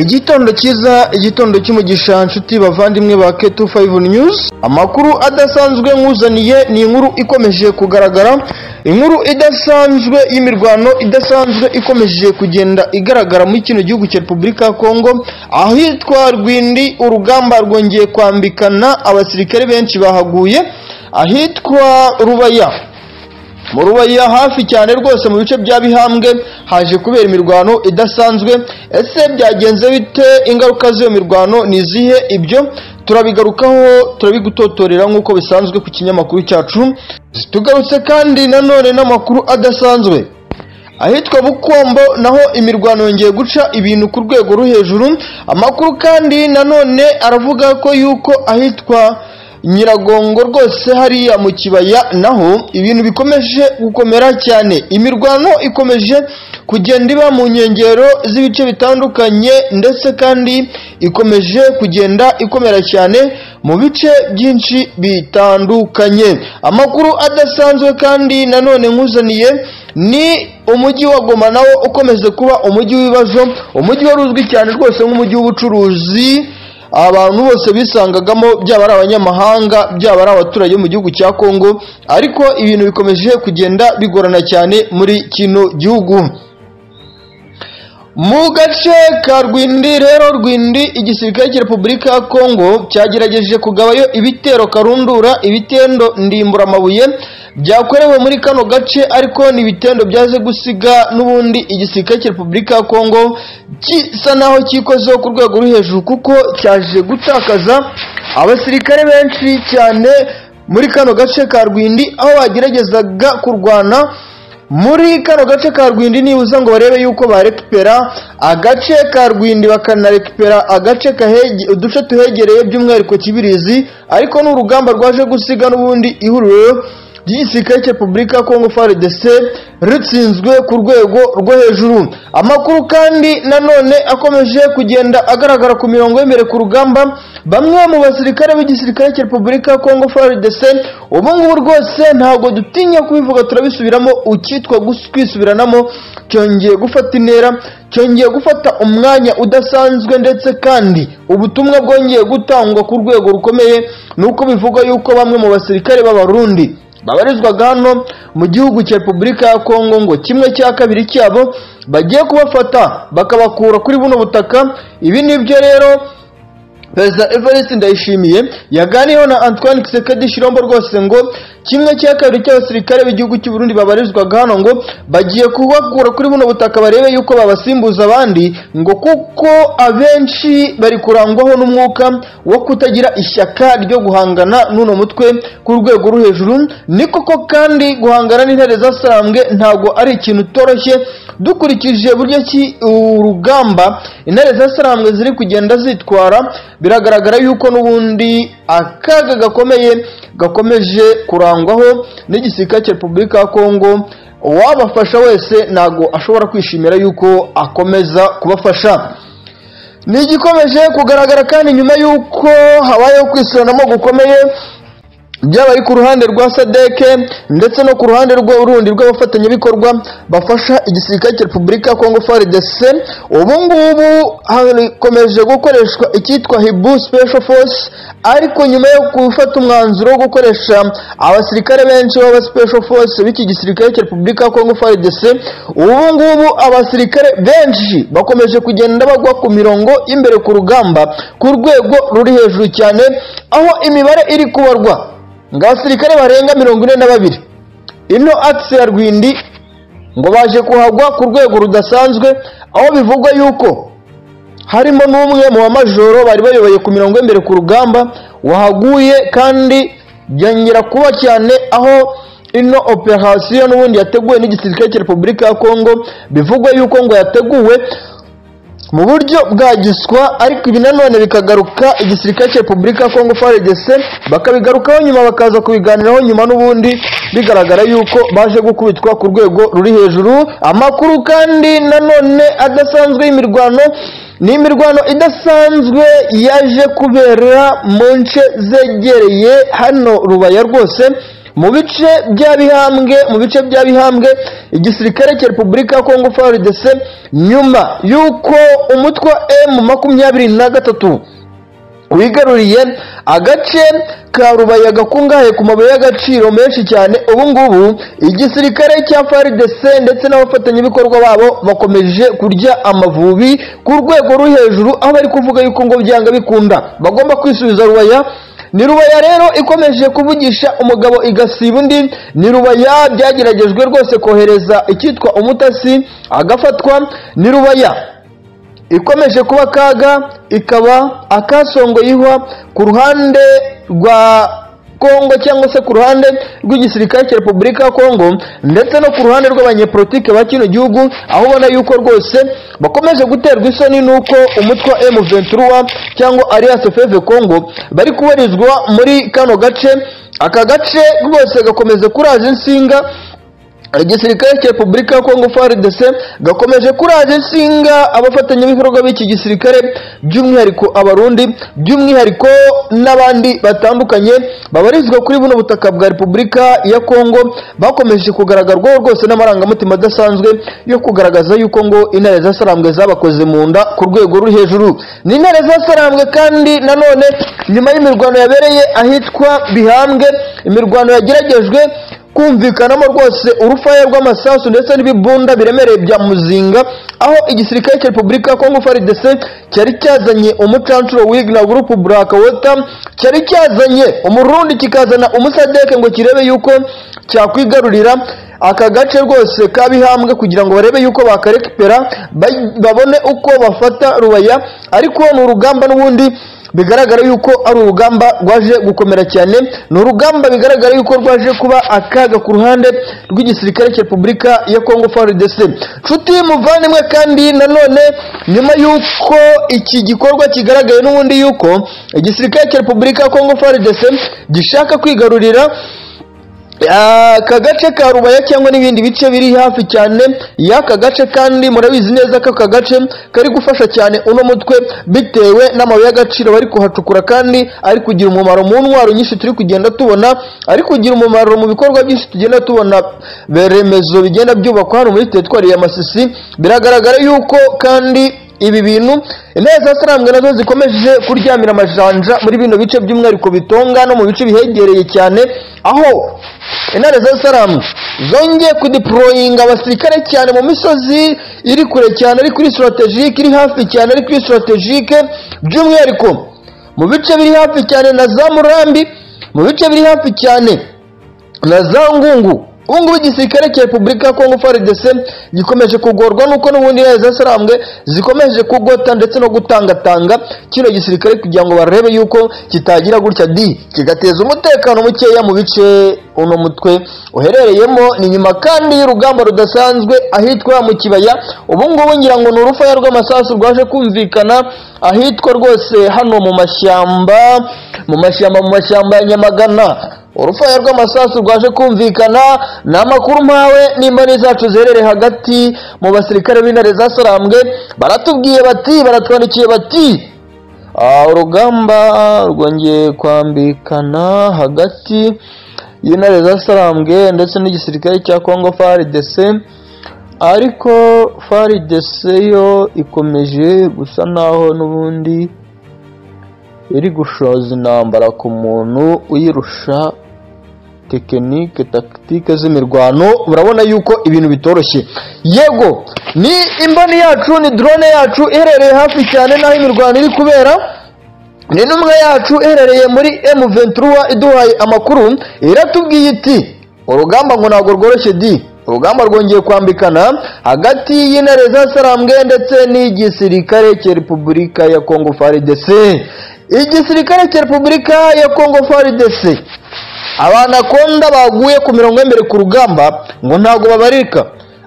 Igitondo cyiza, igitondo cy'umugisha nshuti bavandimwe ba K25 News. Amakuru adasanzwe nkuzaniye ni inkuru ikomeje kugaragara, inkuru idasanzwe y'imirwano idasanzwe ikomeje kugenda igaragara muri kino gihugu cya Repubulika ya Kongo, ahitwa Rwindi urugamba rwongeye kwambikana abasirikare benshi bahaguye, ahitwa Rubaya. Mu rubaya hafi cyane rwose mu bice bya Bihambwe haje kubera imirwano idasanzwe. Ese byagenze bite? Ingaruka z'iyo mirwano ni izihe? Ibyo turabigarukaho, turabigutotorera nk'uko bisanzwe ku kinyamakuru cyacu. Tugarutse kandi nanone n'amakuru adasanzwe. Ahitwa Bukombo naho imirwano yongeye guca ibintu ku rwego rwo hejuru. Amakuru kandi nanone aravuga ko yuko ahitwa Nyiragongo rwose hariya mu kibaya naho ibintu bikomeje gukomera cyane imirwano ikomeje kugenda iba mu nkengero z'ibice bitandukanye ndetse kandi ikomeje kugenda ikomera cyane mu bice byinshi bitandukanye amakuru adasanzwe kandi nanone nkuzaniye ni umujyi wa Goma nawo ukomeze kuba umujyi w'ibibazo umujyi wari uzwi cyane rwose nk'umujyi w'ubucuruzi abantu bose bisangagamo byaba ari abanyamahanga byaba ari abaturage bo mu gihugu cya Kongo ariko ibintu bikomeje kugenda bigorana cyane muri kino gihugu mu gace ka Rwindi rero Rwindi igisirikare cya Repubulika ya Kongo cyagerageje kugabayo ibitero karundura ibitendo ndimbura amabuye byakorewe muri kano gace ariko ni ibitendo byaze gusiga n'ubundi igisirikare cya Repubulika ya Kongo gisa naho cyikozeho ku rwego ruri hejuru kuko cyaje gutakaza abasirikare benshi cyane muri kano gace ka Rwindi aho bageragezaga kurwana muri kano gace ka rwindi nibuza ngo barebe yuko barekipera agace ka rwindi bakanarekipera agace uduce tuhegereye by'umwihariko kibirizi ariko ni urugamba rwaje gusiga n'ubundi ihuriro ry'igisirikare cya repubulika ya kongo frdc ritsinzwe ku rwego rwo hejuru amakuru kandi nanone akomeje kugenda agaragara ku mirongo y'imbere ku rugamba bamwe mu basirikare b'igisirikare cya repubulika ya kongo frdc ubu ngubu rwose ntabwo dutinya kubivuga turabisubiramo ukitwa kwisubiranamo cyongeye gufata intera cyongeye gufata umwanya udasanzwe ndetse kandi ubutumwa bwongeye gutangwa ku rwego rukomeye ni uko bivuga yuko bamwe mu basirikare b'abarundi babarizwaga hano mu gihugu cya repubulika ya kongo ngo kimwe cya kabiri cyabo bagiye kubafata bakabakura kuri buno butaka ibi nibyo rero perezida evariste ndayishimiye yaganiyeho na antoine kisekedi shirombo rwose ngo kimwe cya kabiri cy'abasirikare b'igihugu cy'u Burundi babarizwaga hano ngo bagiye kubakura kuri buno butaka barebe yuko babasimbuza abandi ngo kuko abenshi bari kurangwaho n'umwuka wo kutagira ishyaka ryo guhangana n'uno mutwe ku rwego rwo hejuru ni koko kandi guhangana n'intare zasarambwe ntabwo ari ikintu utoroshye dukurikije buryo ki urugamba intare zasarambwe ziri kugenda zitwara biragaragara yuko n'ubundi akaga gakomeye gakomeje kurangwaho n'igisirikare cya repubulika ya kongo uwabafasha wese ntabwo ashobora kwishimira yuko akomeza kubafasha ni igikomeje kugaragara kandi nyuma y'uko habayeho kwisuranamo gukomeye byaba ku ruhande rwa sadeke ndetse no ku ruhande rundi rw'abafatanyabikorwa bafasha igisirikare cya repubulika ya kongo frdc ubu ngubu hakomeje gukoreshwa icyitwa hibu special force ariko nyuma yo gufata umwanzuro wo gukoresha abasirikare benshi b'aba special force b'iki gisirikare cya repubulika ya kongo frdc ubu ngubu abasirikare benshi bakomeje kugenda bagwa ku mirongo y'imbere ku rugamba ku rwego ruri hejuru cyane aho imibare iri kubarwa ngo abasirikare barenga mirongo ine na babiri ino akisi ya rwindi ngo baje kuhagwa ku rwego rudasanzwe aho bivugwa yuko harimo n'umwe mu bamajoro bari bayoboye ku mirongo y'imbere ku rugamba wahaguye kandi byongera kuba cyane aho ino operasiyo n'ubundi yateguwe n'igisirikare cya repubulika ya kongo bivugwa yuko ngo yateguwe mu buryo bwa giswa ariko ibi nanone bikagaruka igisirikare cya repubulika ya kongo frdc bakabigarukaho nyuma bakaza kubiganiraho nyuma n'ubundi bigaragara yuko baje gukubitwa ku rwego ruri hejuru amakuru kandi nanone adasanzwe y'imirwano ni imirwano idasanzwe yaje kubera mu nce zegereye hano rubaya rwose mu bice bya bihambwe mu bice bya bihambwe igisirikare cya repubulika ya kongo frdc nyuma y'uko umutwe wa m makumyabiri na gatatu wigaruriye agace ka rubaya gakungahaye ku mabuye y'agaciro menshi cyane ubu ngubu igisirikare cya FARDC ndetse n'abafatanyabikorwa babo bakomeje kurya amavubi ku rwego ruri hejuru aho bari kuvuga yuko ngo byanga bikunda bagomba kwisubiza rubaya ni rubaya rero ikomeje kuvugisha umugabo igasiba undi ni rubaya byageragejwe rwose kohereza icyitwa umutasi agafatwa ni rubaya ikomeje kuba akaga ikaba akasongoyeho ku ruhande rwa kongo cyangwa se ku ruhande rw'igisirikare cya repubulika ya kongo ndetse no ku ruhande rw'abanyepolitike ba kino gihugu aho ubona yuko rwose bakomeje guterwa isoni n'uko umutwe wa m23 cyangwa alliance feve kongo bari kubarizwa muri kano gace aka gace rwose gakomeza kuraza insinga igisirikare cya repubulika ya kongo frdc gakomeje kuraje insinga abafatanyabikorwa b'iki gisirikare by'umwihariko abarundi by'umwihariko n'abandi batandukanye babarizwa kuri buno butaka bwa repubulika ya kongo bakomeje kugaragarwaho rwose n'amarangamutima adasanzwe yo kugaragaza yuko ngo intare zasarambwe zabakoze mu nda ku rwego ruri hejuru ni intare zasarambwe kandi nanone nyuma y'imirwano yabereye ahitwa bihambwe imirwano yageragejwe kumvikanamo rwose urufaya rw'amasasu ndetse n'ibibunda biremereye bya muzinga aho igisirikare cya repubulika ya kongo frdc cyari cyazanye umucancuro wigna gurupu buraka wota cyari cyazanye umurundi kikazana umusadeke ngo kirebe yuko cyakwigarurira aka gace rwose kabihambwe kugira ngo barebe yuko bakarekipera babone uko bafata rubaya ariko ni urugamba n'ubundi bigaragara yuko ari urugamba rwaje gukomera cyane ni urugamba bigaragara yuko rwaje kuba akaga ku ruhande rw'igisirikare cya repubulika ya kongo frdc nshuti muvandimwe kandi nanone nyuma y'uko iki gikorwa kigaragaye n'ubundi yuko igisirikare cya repubulika ya kongo frdc gishaka kwigarurira aka gace ka rubaya cyangwa n'ibindi bice biri hafi cyane y'aka gace kandi murabizi neza ko aka gace kari gufasha cyane uno mutwe bitewe n'amabuye y'agaciro bari kuhacukura kandi ari kugira umumaro mu ntwaro nyinshi turi kugenda tubona ari kugira umumaro mu bikorwa byinshi tugenda tubona remezo bigenda byubakwa hano muri teritwari ya masisi biragaragara yuko kandi ibi bintu intare zasarambwe nazo zikomeje kuryamira amajanja muri bino bice by'umwihariko bitonga no mu bice bihegereye cyane aho intare zasarambwe zongeye kudiporoyinga abasirikare cyane mu misozi iri kure cyane ari kuri sitarategike iri hafi cyane ari kuri sitarategike by'umwihariko mu bice biri hafi cyane na za murambi mu bice biri hafi cyane na za ngungu ubu ngubu igisirikare cya repubulika ya kongo frdc gikomeje kugorwa nuko n'ubundi intare zasarambwe zikomeje kugota ndetse no gutangatanga kino gisirikare kugira ngo barebe yuko kitagira gutya di kigateza umutekano mukeya mu bice uno mutwe uherereyemo ni nyuma kandi y'urugamba rudasanzwe ahitwa mu kibaya ubu ngubu ngira ngo ni urufaya rw'amasasu rwaje kumvikana ahitwa rwose hano mu mashyamba mu mashyamba mu mashyamba ya nyamagana urufaya rw'amasasu rwaje kumvikana ni amakuru mpawe n'imboni zacu ziherereye hagati mu basirikare b'intare zasarambwe baratubwiye bati baratwandikiye bati urugamba rwongeye kwambikana hagati y'intare zasarambwe ndetse n'igisirikare cya kongo frdc ariko frdc yo ikomeje gusa naho n'ubundi iri gushoza intambara ku muntu uyirusha tekinike takitike z'imirwano urabona yuko ibintu bitoroshye yego ni imboni yacu ni drone yacu iherereye hafi cyane n'aho imirwano iri kubera ni n'umwe yacu iherereye muri M23 iduhaye amakuru iratubwiye iti urugamba ngo ntabwo rworoshye di urugamba rwongeye kwambikana hagati y'intare zasarambwe ndetse n'igisirikare cya repubulika ya kongo frdc igisirikare cya repubulika ya kongo frdc abantu akunda baguye ku mirongo y'imbere ku rugamba ngo ntabwo babarika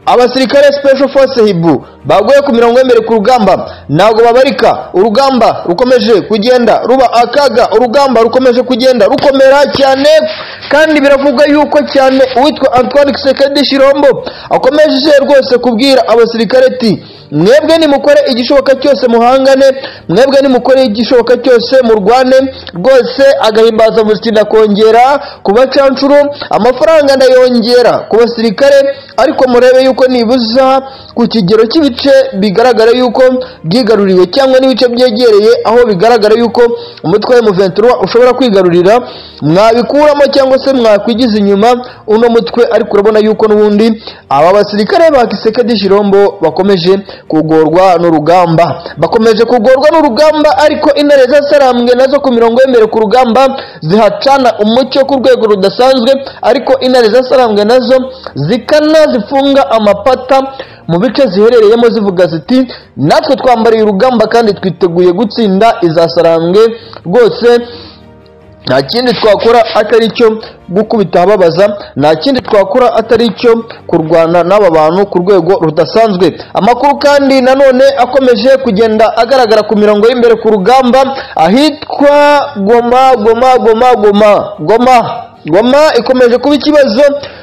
abasirikare special force hibu baguye ku mirongo y'imbere ku rugamba ntabwo babarika urugamba rukomeje kugenda ruba akaga urugamba rukomeje kugenda rukomera cyane kandi biravugwa yuko cyane uwitwa antoine kisekedi shirombo akomeje rwose kubwira abasirikare ati mwebwe nimukore igishoboka cyose muhangane mwebwe nimukore igishoboka cyose murwane rwose agahimbazamusyi ndakongera ku bacanshuro amafaranga ndayongera ku basirikare ariko murebe yuko nibuza ku kigero cy'ibice bigaragara yuko byigaruriwe cyangwa n'ibice byegereye aho bigaragara yuko umutwe wa emuventura ushobora kwigarurira mwabikuramo cyangwa se mwakwigiza inyuma uno mutwe ariko urabona yuko n'ubundi aba basirikare ba kisekedi shirombo bakomeje kugorwa n'urugamba bakomeje kugorwa n'urugamba ariko intare zasarambwe nazo ku mirongo y'imbere ku rugamba zihacana umucyo ku rwego rudasanzwe ariko intare zasarambwe nazo zikana zifunga amapata mu bice ziherereyemo zivuga ziti natwe twambariye urugamba kandi twiteguye gutsinda izasarambwe rwose nta kindi twakora atari icyo gukubita ababaza nta kindi twakora atari icyo kurwana n'aba bantu ku rwego rudasanzwe amakuru kandi nanone akomeje kugenda agaragara ku mirongo y'imbere ku rugamba ahitwa goma goma goma goma goma goma ikomeje kuba ikibazo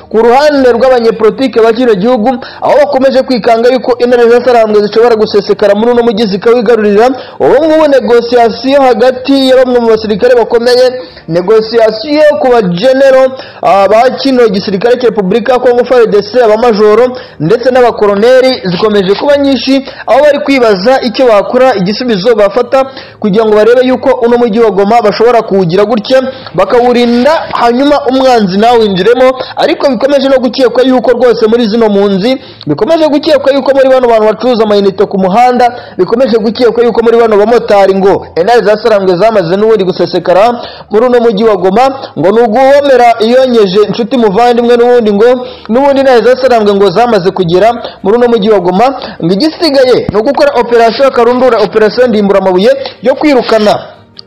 ku ruhande rw'abanyepolitike ba kino gihugu aho bakomeje kwikanga yuko intare zasarambwe zishobora gusesekara muri uno mujyi zikawigarurira ubu ngubu negosiyasiyo hagati ya bamwe mu basirikare bakomeye negosiyasiyo ku bajenero ah, ba kino gisirikare cya repubulika ya kongo frdc abamajoro ndetse n'abakoroneri zikomeje kuba nyinshi aho bari kwibaza icyo bakora igisubizo bafata kugira ngo barebe yuko uno mujyi wa goma bashobora kuwugira gutya bakawurinda hanyuma umwanzi nawinjiremo ariko bikomeje no gukekwa yuko rwose muri zino mpunzi bikomeje gukekwa yuko muri bano bantu bacuruza amayinite ku muhanda bikomeje gukekwa yuko muri bano bamotari ngo enari zasarambwe zamaze n'ubundi gusesekara muri uno mujyi wa goma ngo ni uguwomera iyonyeje inshuti muvandimwe n'ubundi ngo n'ubundi enari zasarambwe ngo zamaze kugera muri uno mujyi wa goma ngo igisigaye ni ugukora operasiyo karundura operasiyo ndimbura amabuye yo kwirukana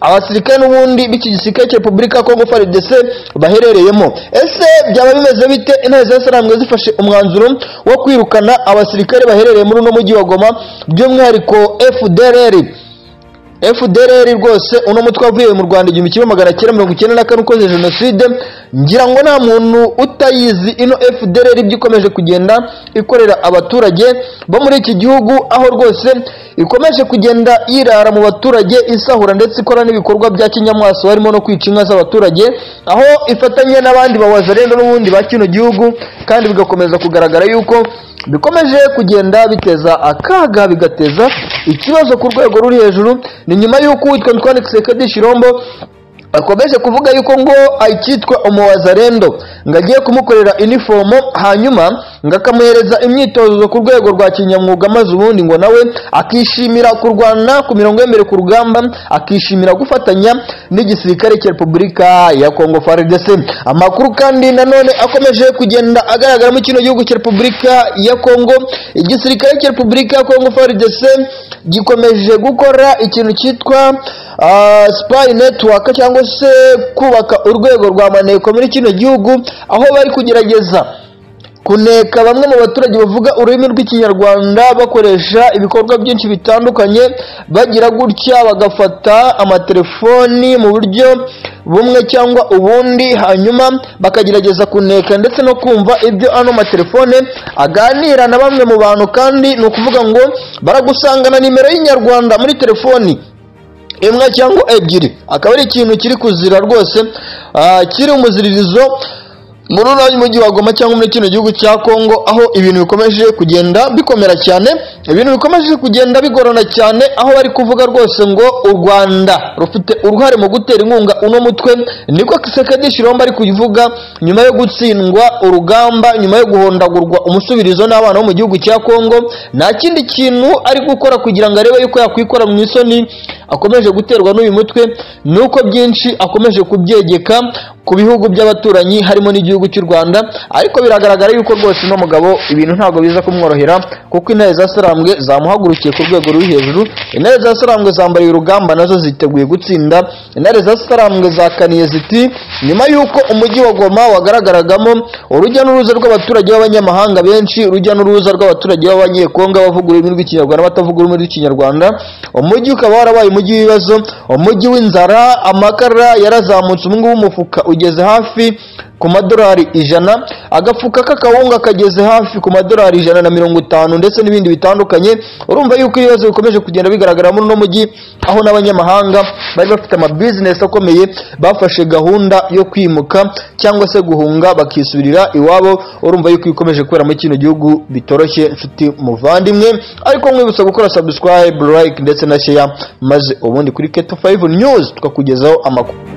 abasirikare n'ubundi b'iki gisirikare cya repubulika ya kongo frdc baherereyemo ese byaba bimeze bite intare zasarambwe zifashe umwanzuro wo kwirukana abasirikare baherereye muri uno mujyi wa goma by'umwihariko fdrr fdrr rwose uno mutwe wavuye mu rwanda igihumbi kimwe magana cyenda mirongo icyenda na kane ukoze jenoside ngira ngo nta muntu utayizi ino fdrr ibyo ikomeje kugenda ikorera abaturage bo muri iki gihugu aho rwose ikomeje kugenda yirara mu baturage isahura ndetse ikora n'ibikorwa bya kinyamaswa harimo no kwica inka z'abaturage aho ifatanya n'abandi bawazarenda n'ubundi ba kino gihugu kandi bigakomeza kugaragara yuko bikomeje kugenda biteza akaga bigateza ikibazo ku rwego ruri hejuru ni nyuma y'uko uwitwa Antoine Tshisekedi Chirombo akomeje kuvuga yuko ngo akitwa umuwazarendo ngo agiye kumukorera inifomo hanyuma ngo akamuhereza imyitozo ku rwego rwa kinyamwuga maze ubundi ngo nawe akishimira kurwana ku mirongo y'imbere ku rugamba akishimira gufatanya n'igisirikare cya repubulika ya kongo frdc amakuru kandi nanone akomeje kugenda agaragara mu kino gihugu cya repubulika ya kongo igisirikare cya repubulika ya kongo frdc gikomeje gukora ikintu cyitwa ah, spy network cyangwa cyangwa se kubaka urwego rwa maneko muri kino gihugu aho bari kugerageza kuneka bamwe mu baturage bavuga ururimi rw'ikinyarwanda bakoresha ibikorwa byinshi bitandukanye bagira gutya bagafata amatelefoni mu buryo bumwe cyangwa ubundi hanyuma bakagerageza kuneka ndetse no kumva ibyo ano matelefone aganira na bamwe mu bantu kandi ni ukuvuga ngo baragusanga na nimero y'inyarwanda muri telefoni imwe cyangwa ebyiri akaba ari ikintu kiri kuzira rwose ah, kiri umuziririzo muri uno mujyi wa goma cyangwa muri kino gihugu cya kongo aho ibintu bikomeje kugenda bikomera cyane ibintu bikomeje kugenda bigorana cyane aho bari kuvuga rwose ngo u rwanda rufite uruhare mu gutera inkunga uno mutwe niko kisekedi shiromba ari kubivuga nyuma yo gutsindwa urugamba nyuma yo guhondagurwa umusubirizo n'abana bo mu gihugu cya kongo nta kindi kintu ari gukora kugira ngo arebe yuko yakwikora mu isoni akomeje guterwa n'uyu mutwe nuko byinshi akomeje kubyegeka ku bihugu by'abaturanyi harimo n'igihugu cy'u Rwanda ariko biragaragara yuko rwose uno mugabo ibintu ntabwo biza kumworohera kuko intare zasarambwe zamuhagurukiye ku rwego ruri hejuru intare zasarambwe zambariye urugamba nazo ziteguye gutsinda intare zasarambwe zakaniye ziti nyuma y'uko umujyi wa Goma wagaragaragamo urujya n'uruza rw'abaturage b'abanyamahanga benshi urujya n'uruza rw'abaturage b'abanyekonga bavuga ururimi rw'ikinyarwanda batavuga ururimi rw'ikinyarwanda umujyi ukaba warabaye umujyi w'ibibazo umujyi w'inzara amakara yarazamutse umwe w'umufuka ugeze hafi ku madolari ijana agafuka k'akawunga kageze hafi ku madolari ijana na mirongo itanu ndetse n'ibindi bitandukanye urumva yuko ibibazo bikomeje kugenda bigaragara muri uno mujyi aho n'abanyamahanga bari bafite amabizinesi akomeye bafashe gahunda yo kwimuka cyangwa se guhunga bakisubirira iwabo urumva yuko ibikomeje kubera muri kino gihugu bitoroshye nshuti muvandimwe ariko mwibutsa gukora subscribe like ndetse na share maze ubundi kuri keto 5 news tukakugezaho amakuru